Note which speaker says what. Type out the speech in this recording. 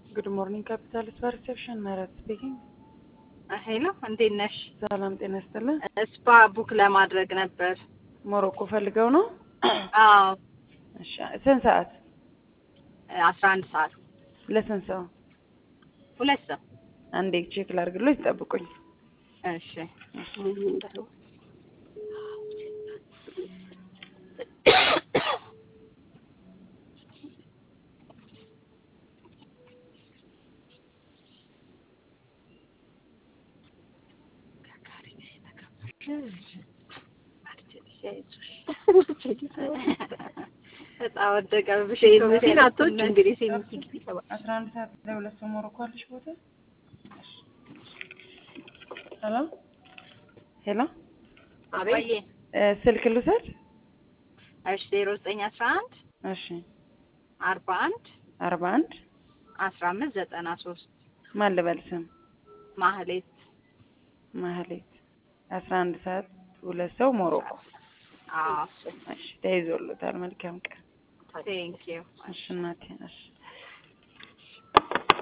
Speaker 1: ጉድ ሞርኒንግ ካፒታል ስፓ ሪሴፕሽን ምህረት ስፒኪንግ።
Speaker 2: ሄሎ እንዴት ነሽ?
Speaker 1: ሰላም ጤና ይስጥልን።
Speaker 2: ስፓ ቡክ ለማድረግ ነበር።
Speaker 1: ሞሮኮ ፈልገው ነው?
Speaker 2: አዎ
Speaker 1: እሺ ስንት ሰዓት?
Speaker 2: አስራ አንድ ሰዓት
Speaker 1: ለስንት ሰው?
Speaker 2: ሁለት ሰው።
Speaker 1: አንዴ ቼክ ላድርግሎት ይጠብቁኝ።
Speaker 2: እሺ በጣም ወደቀብሽ። አቶች እንግዲህ
Speaker 1: አስራ አንድ ሰዓት ለሁለት ሰው ሞሮኮ አለሽ ቦታ? ሄሎ ሄሎ
Speaker 2: አቤት
Speaker 1: እ ስልክ ልውሰድ?
Speaker 2: እሺ ዜሮ ዘጠኝ አስራ አንድ
Speaker 1: እሺ
Speaker 2: አርባ አንድ
Speaker 1: አርባ አንድ
Speaker 2: አስራ አምስት ዘጠና ሶስት
Speaker 1: ማን ልበል ስም?
Speaker 2: ማህሌት
Speaker 1: ማህሌት አስራ አንድ ሰዓት ሁለት ሰው ሞሮኮ።
Speaker 2: አዎ
Speaker 1: እሺ ተይዞሎታል። መልካም ቀን።
Speaker 2: ቴንክ ዩ
Speaker 1: እሺ እናቴ እሺ